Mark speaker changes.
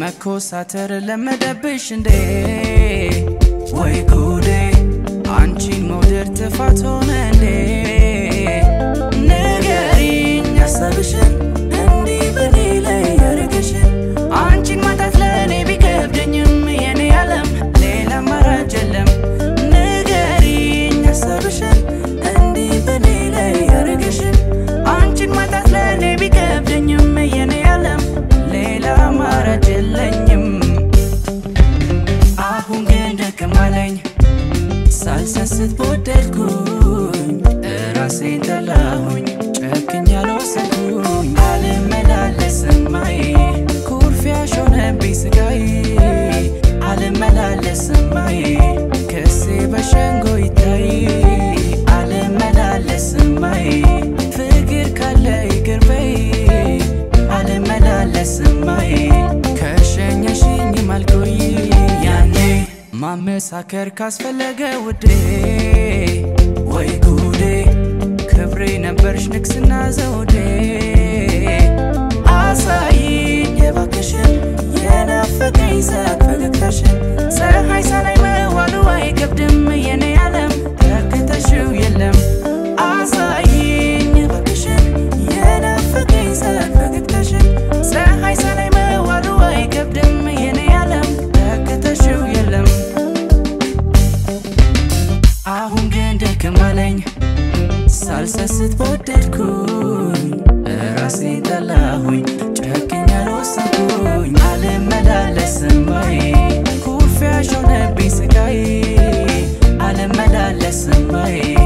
Speaker 1: መኮሳተር ለመደብሽ እንዴ ወይ ጉዴ አንቺን መውደድ ጥፋት ሆነ እንዴ ንገሪኝ ሀሳብሽን እንዲህ በኔ ላይ ያረገሽን አንቺን ማጣት ለእኔ ቢከብደኝም የኔ ዓለም ሌላ አማራጭ የለም ንገሪኝ ሀሳብሽን እንዲህ በኔ ላይ ያረገሽን አንቺን ማጣት ለእኔ ቢከብደኝም የኔ ዓለም ሌላ አማራጭ የለኝም አሁን ግን ደከም አለኝ ሳልሰስት በወደድኩኝ ራሴን ጠላሁኝ ጨክኝ አልወሰንኩኝ አልመላለስም ማይ ኩርፊያሽ ሆነብኝ ስጋዬ አልመላለስም ማይ ክሴ በሸንጎ ይታይ አልመላለስም ማይ ፍቅር ካለ ይቅር በይ አልመላለስም ማይ ከሸኘሽኝ ማልቆይ ያኔ ማመሳከር ካስፈለገ ውዴ ወይ ጉዴ ክብሬ ነበርሽ ንግስና ዘውዴ አሳይኝ የባክሽን የናፈቀኝ ሳቅ ፈገግታሽን ፀሐይ ሳላይ መዋሉ አይከብድም የኔ ዓለም ተክተሽው የለም አሳይኝ የባክሽን የናፈቀኝ ሳቅ ፈገግታሽን ፀሐይ ሳላይ መዋሉ አይከብድም የኔ ዓለም ተክተሽው የለም አሁን ግን ደከም አለኝ ሳልሰስት በወደድኩኝ ራሴን ጠላሁኝ ጨክኝ አልወሰንኩኝ አልመላለስም ወይ ኩርፊያሽ ሆነብኝ ስጋዬ አልመላለስም ወይ